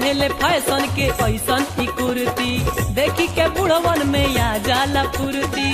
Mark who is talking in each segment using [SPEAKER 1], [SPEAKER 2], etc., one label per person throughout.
[SPEAKER 1] पेन्हले फैशन के ऐसन ही कुर्ती देखी के बुढ़वन में आ जाला फुर्ती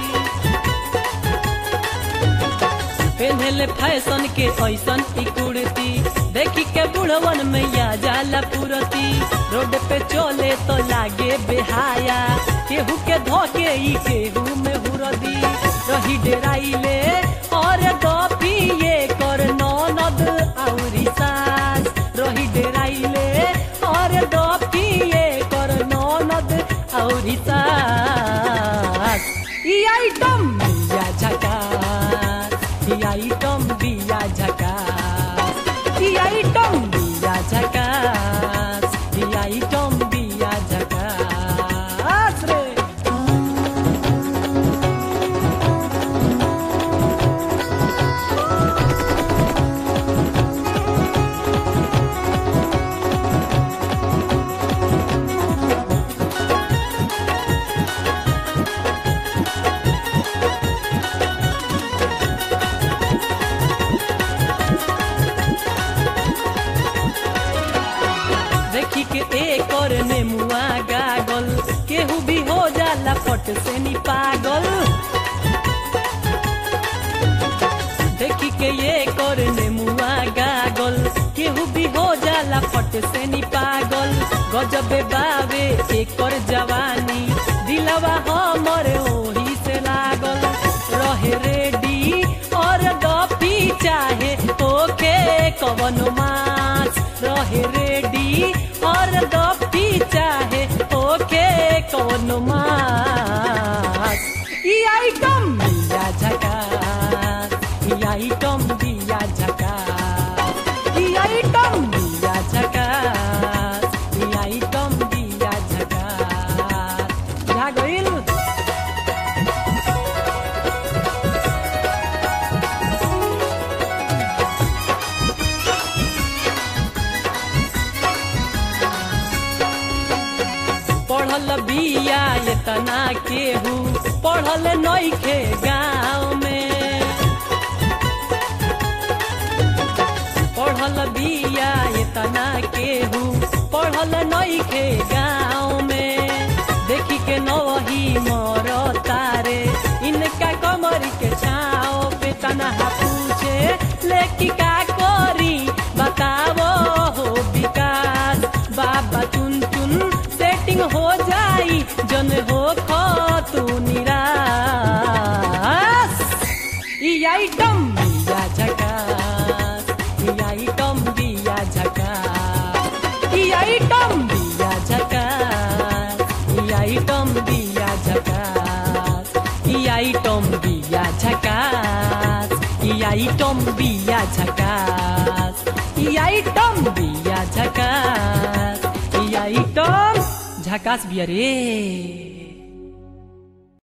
[SPEAKER 1] पेन्हले फैशन के ऐसन ही कुर्ती देखी के बुढ़वन में आ जाला फुर्ती रोड पे चले तो लागे बेहाया केहू के धोके ई केहू में हुरदी रही डेराइले और दपिए कर ननद औरी सास रही डेराइले और दपिए कर ननद औरी सास ई आइटम बिया झकास ई आइटम बिया झकास ई आइटम बिया झकास ई आइटम बिया झकास रे देखी के एक और नेमुआ गागल केहू भी हो जाला फट से नी पागल देखी के एक और नेमुआ गागल केहू भी हो जाला फट से नी पागल गजबे बावे एक और जवानी दिलवा हमर ओही से लागल रहे रेडी और गपी चाहे ओके कवन मास रहे रेडी और गपी चाहे ओके कवन मास ई आइटम बिया झकास ई आइटम बिया झकास ई आइटम बिया झकास ई आइटम बिया झकास जा गइल पढ़ल बिया एतना केहू पढ़ल नइखे गाँव में पढ़ल बिया एतना केहू पढ़ल नइखे गाँव में देखी के नवही मर तारे इनका कमर के छाओ पे तनहा पूछे लेकी का करी बतावो हो विकास बाबा चुन चुन सेटिंग हो जाई जन हो खो तू निराश ई आइटम बिया झकास ई आइटम बिया झकास ई आइटम बिया झकास ई आइटम बिया झकास ई आइटम बिया झकास ई आइटम बिया झकास ई आइटम बिया झकास ई आइटम झकास बिया रे